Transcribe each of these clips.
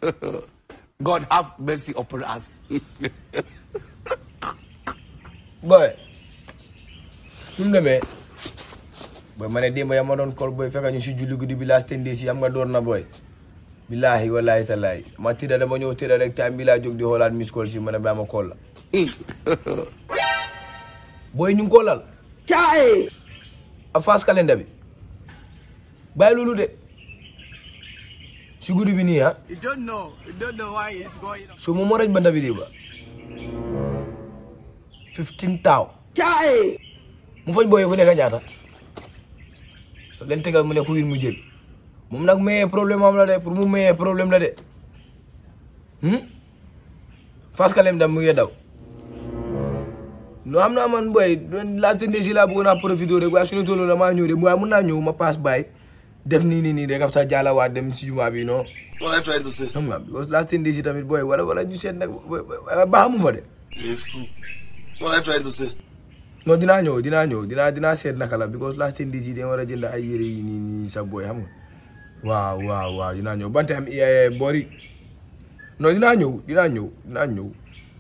God have mercy upon us. boy su mu demee boy ma ne démb ya ma doon kol boy fekk ñu si julli guddi bi laa stende si am nga door na boy billaahi wallaahi tallaahi ma tëdda dama ñëw tëdda rek time bi laa jóg di xoolaat miss call si ma ne baa ma call la boy ñu ngi ko lal a face calendar bi bàyyi loolu de si guddi bi nii ah You don't know. You don't know why it's going on. so moom moo raj banda bi di ba fifteen taaw mu faj booyee ku nekk ñaata leen tegal mu ne ku win mu jël moom nag mayee problème am la de pour mu mayee problème la de fas kalem dam mu ngi daw no xam naa man booy laajte ndee si laa bëggoon naa profité rek waaye suñu tolloo la maa ñëw de waaye mun naa ñëw ma paas baay def nii nii nii rek af sa jaalawaat dem si jumaa bi non What are you trying to say? xam nga because laajte ndee si tamit booy wala wala ñu seet nag baax mu fa de You're a fool. What are you trying to say? non dinaa ñëw dinaa ñëw dinaa dinaa seet naka la because laajte ndis yi dañ war a jënd ay yére yi nii nii sa booy xam nga waaw waaw waaw dinaa ñëw bante am boori non dinaa ñëw dinaa ñëw dinaa ñëw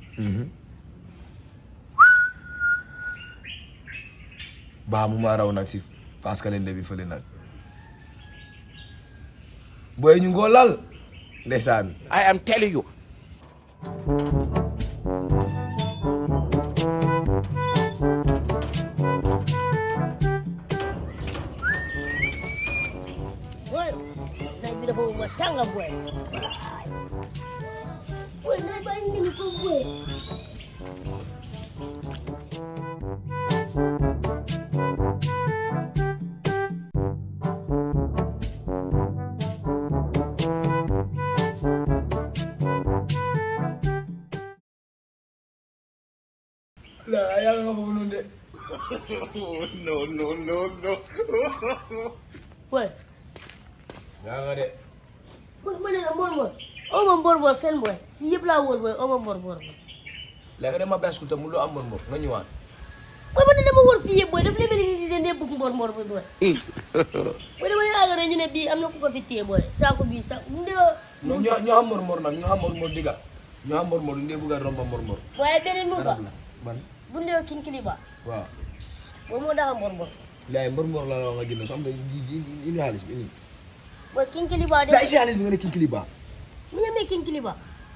baa mu maa raw nag si parce que lende bi fële nag booy ñu ngoo lal ndeysaan I am telling you. Boy, naik bila bawa buat tangga boy. Boy, naik banyak ni kau boy. la yàlla nga foofu noonu de Boy, yaa nga de boy mana nak bor bor? Oh, mau bor bor sen boy. Siap lah bor boy. Oh, mau bor bor. léegi nga dem ma bas kulta mu loo am moom moom nga ñëwaat Boy, mana nak bor fiye boy? Dah boleh beri di dia buk bor bor boy. Boy, dah boleh agak ranjut ni bi. Am nak kau fitie boy. Saku bi saku. Dia non ñoo ñoo xam mor mor nag ñoo xam mor mor digga ñoo xam mor mor ndee bëgg a romba mor mor boy beri muka. garab la ban Bunda kin kiliba. waaw Boy mau dah bor bor. laay mbor mbor la la nga jënd so am da indi xaalis bi indi Boy kin kiliba laay dia. si xaalis bi nga ne kinkili ba Mana me kin kiliba?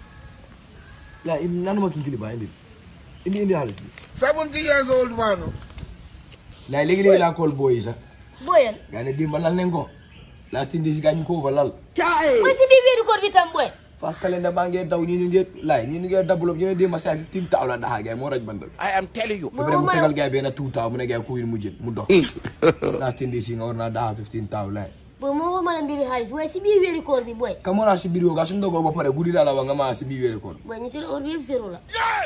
laay indi nanuma kinkili ba indi indi indi xaalis bi 70 years old man. laay léegi léegi laa kool booyi sax Boy, gaa ne dimba lal nañ ko last indi si gaa ñu ko fa lal boy si bibi record bitam boy. fas calendar baa ngee daw ñi ñu ngee laay ñi ñu ngee dabulop ñu ne dimba saa 15 taaw la daxaa gaay moo raj bandal I am telling you. ba pare mu tegal gaay benn two taaw mu ne gaay ku win mu jël mu dox last indi si nga war naa daxaa 15 taaw laay Boy mau mana biri halis. Boy si bibi record bi boy. kamora si biir ga suñ dogoo ba pare guddi daal la wax nga maa si biir wéeri koon Boy ni sir or bi zero la.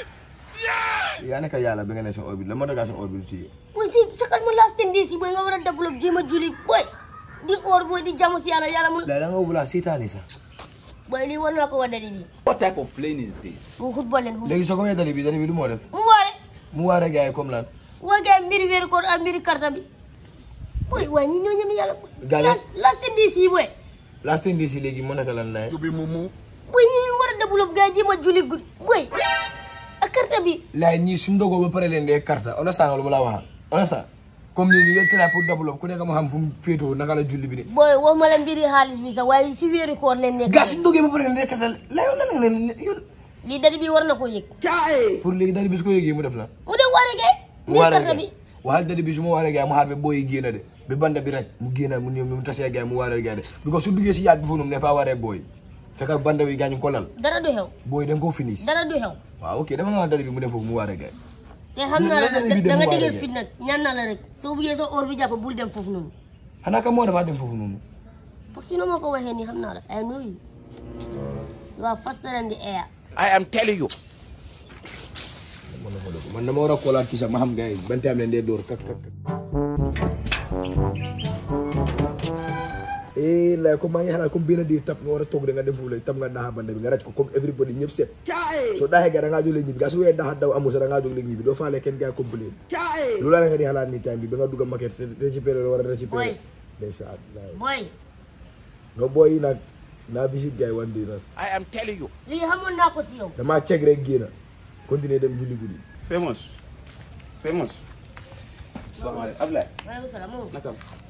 yaa nekk yàlla bi nga ne sa orbite la moo tax sa orbite ci Boy si sakal mo last ten days boy nga wara develop jema juli boy. Di or boy di jamu si yalla yalla mun la da nga wula seetaani sax boy li won la ko wadali bi. What type of plane is this? Mu football len fu. léegi soo ko wee dali bi dali bi lu moo def Mu ware. mu waare gars yi comme lan Wa ga mbiri wer ko ak mbiri karta bi. Boy wa ni ñoo ñam yalla. Gale. Last last ten days boy. last ten days yi léegi mu nekk lan lay You be mumu. Boy ñi wara develop ga jema juli gud. Boy. Ak karta bi. laay ñii suñ dogoo ba pare leen dee carte understand nga lu ma la waxal understand comme nii nii yéen try pour développer ku nekk ma xam fu mu féetoo naka la julli bi de Boy wo ma la mbiri halis bi sa waaye si wéeri koor leen nekk. gas suñ dogee ba pare leen dee carte la yow lan nga ne yow Lii dadi bi war na ko yëg. pour léegi dali bi su ko yëgee mu def la Mu dem waare ge. mu Mbiri waare karta gars bi. waxal dali bi su ma waaree gars yi mu xaar ba booy yi génn de ba banda bi rek mu génn mu ñëw mu tasee gars yi mu waaree gars yi de because su duggee si yaat bi foofu noonu ne faa waaree booy fekk banda bi gaañu ko lal Dara du xew. booy dañ koo finish Dara du xew. waaw ok dama nga dali bi mu dem foofu mu waaree gars yi te xam naa la Lan la nag bi da dem nga waare dëgër ge. fit nag ñaan naa la rek soo buggee sa or bi jàpp bul dem foofu noonu xanaa ka moo dafa dem foofu noonu parce que noo ma ko waxee nii xam naa la I know you you are faster than the air I am telling you. man na ko def man dama war a koolaat kii sax ma xam gars yi ban time leen dee dóor kak kak kak eh lay comme maa ngi xalaat comme benn di tap nga war a toog de nga dem foofu la tap nga daaxa bande bi nga raj ko comme everybody ñëpp set soo daaxee gars da ngaa jóg léegi ñibbi gaa su wee daaxa daw amul sax da ngaa jóg léegi ñibbi doo faale kenn gars complain loolu la nga di xalaat ni time bi ba nga dugg a maquette récupéré la war a récupéré Boy. ndeysaan laay boy nga booy yi nag naa visite gars yi one day nag I am telling you. lii xamoon naa ko si yow damaa ceg rek génn continuer dem julli guddi famous famous salaamaaleykum Ablaye maaleykum salaam moom naka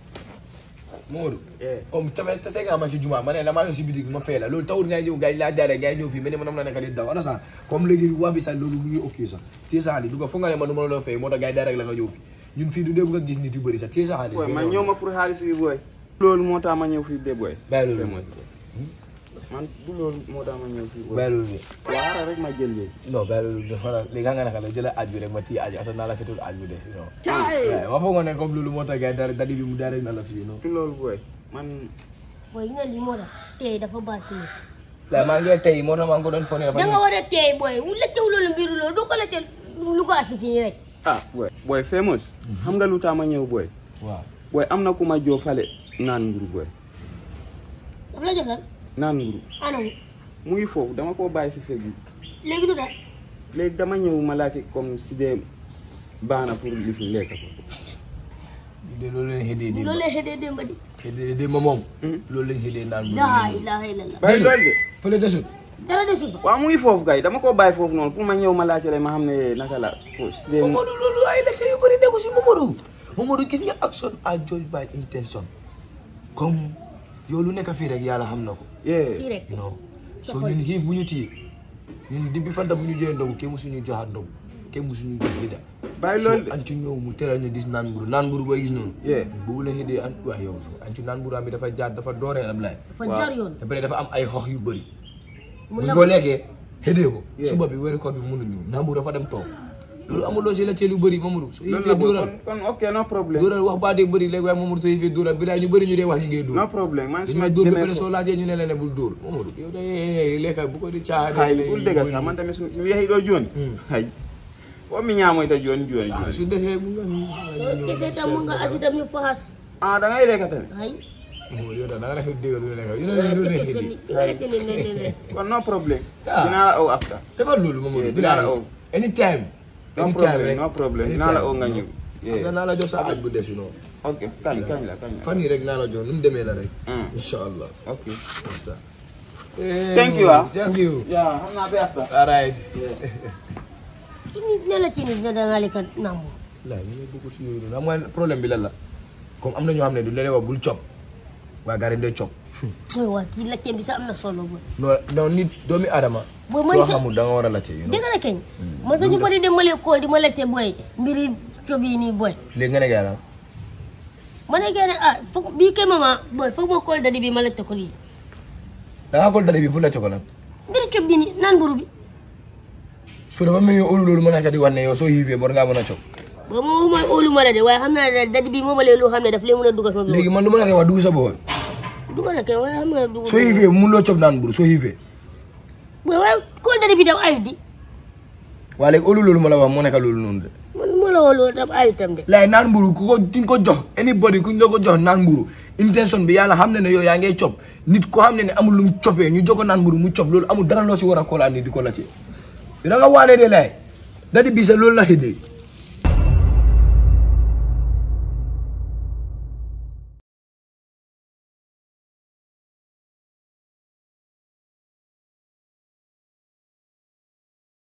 Modou eh comme tamit tase nga ma si juma ma ne la maa ngi si bitig ma fay la loolu tawul ngay ñëw gars yi laa jaaree gars yi ñëw fii mais ne ma nam la nekk di daw ana sax comme léegi waa bi sax loolu mu ngi ok sax téye sa xaalis du ko foog nga ne ma du ma la doon fay moo tax gars yi direct la nga ñëw fii ñun fii du dee bëgg a gis nit yu bëri sax téye sa xaalis booy man ñëw ma pour xaalis bi booy loolu moo tax ma ñëw fii de booy bàyyi loolu famous man du loolu moo tax ma ñëw fii booy bàyyi loolu waaw xaaral rek ma jël léegi non bàyyi loolu dafa la léegi xam nga naka la jëlal aaj bi rek ma téye aaj bi ata naa la setul aaj bi des non waaw ma foog nga ne comme loolu moo tax gars yi dara dadi bi mu direct na la fii non du loolu booy man booy yi nga lii moo tax tey dafa baax si nit la maa ngi tey moo tax maa ngi ko doon fone dafa da nga war a tey booy wu lëccew loolu mbiru loolu doo ko lëcce lu ko asi fii rek ah booy booy famous xam nga lu tax ma ñëw booy waaw booy am na ku ma joo fale naan nguru booy daf la jotal naan nguru anamu muy foofu dama koo bàyyi si fekk bi léegi du daal léegi dama ñëw ma laajte comme si dee baax na pour li fi lekk ko de loolu lañ xëdee démb loolu lay xëdee démb di xëdee démb moom loolu lañ xëdee naan bu laa ilaha illallah bàyyi loolu de fële desul dara desul fa waaw muy foofu kay dama koo bàyyi foofu noonu pour ma ñëw ma laajte rek ma xam ne naka la pour si dee Momadou loolu ay la yu bëri nekku si Momadou Momadou gis nga action à judge by intention comme yow lu nekk fii rek yàlla xam na ko yee fii rek non so ñun xiif bu ñu téye ñun di bi fanta bu ñu joxee ndogu kenn musuñu joxaat ndogu kenn musuñu jox gida bàyyi so loolu de an ci ñëw mu teral ñu gis naan mburu naan mburu booy gis noonu yee boobu la xëdee an waaw yow an ci naan mburu am bi dafa jaar dafa dooree Ablaye dafa Waaw. jaar yoon ba pare dafa am ay xox yu bëri mu buñ la ko lekkee xëdee ko Yeah. suba bi weeru koor bi mënuñu naan mburu dafa dem toog loolu amuloo si la cee lu bëri Mamadou so loolu xiifee la booy dóoral kon kon ok no problème dóoral wax baa dee bëri léegi waaye Mamadou soo xiifee dóoral bi daay ñu bëri ñu dee wax ñu ngay dóor no problème man su ma dañuy dóor ba demee pare soo foofu laajee ñu ne la ne bul dóor Mamadou yow day lekka bu ko di caaxaan hay bul dëgg sax man tamit su su yeexi doo jooni Hmm. hay o mi ñaamoyta jooni jooni ah jooni su defee mu nga soo gisee tam mu nga asi tam ñu faxas ah da ngay lekka tamit ay Mamadou yow daal da nga def dégg lu lekk yu ne waaye lu kese nekk seen di nga lekk ni ne ne ne kon no problème Ah. dinaa la ow after defal loolu Mamadou Yeah, bi dinaa la daal oo. anytime no anytime problème rek no problème dinaa la oo nga ñëw parce que naa la jox sa aj bu des noonu ok kañ kañ la kañ la fan yii rek naa la jox nu mu demee la rek Hmm. incha allah ok ça Thank you, ah. thank you yaa xam naa ba after all right ci nit ne la ci nit ne da nga lekk nangu la ñu ne dugg ci yooyu noonu xam nga problème bi lan la comme am na ñoo xam ne du leen wax bul cop waaye gars yi dañ cop mooy waa kii laajte bi sax am na solo booy non non nit doomi aadama Booy, man soo sa- xamul da nga war a laajte you know dégg nga keñ man sax ñu bëri dem ma lee kool di ma laajte booy mbiri cob yi nii booy léegi nga ne gars yi ma ne gën ah foog bii kay mama booy foog ma kool dadi bi ma laajte ko lii da ngaa xool dara bi pour laajte ko nag mbiri cob bi nii naan mburu bi su dafa mel ni olu loolu mën naa di wax ne yow soo xiifee war ngaa mën a cop ba moom mooy óolu ma la de waaye xam naa ne dadi bi moom lee loo xam ne daf lee mën a dugal sama léegi biir man lu ma la koy wax dugg sa bool dugal na kay waaye xam nga dugal soo xiifee mun loo cop naan mburu soo xiifee booy waaye kool dadi bi daf ayut di waaye léegi olu loolu ma la wax moo nekk loolu noonu de man moo la woo loolu daf ayut tam de laay naan mburu ku ko di nga ko jox anybody ku nga ko jox naan mburu intention bi yàlla xam ne ne yow yaa ngay cop nit ko xam ne ne amul lu mu copee ñu jox ko naan mburu mu cop loolu amul dara loo si war a koolaan ni di ko la ci da nga waane de laay dadi bii sa loolu la xëddee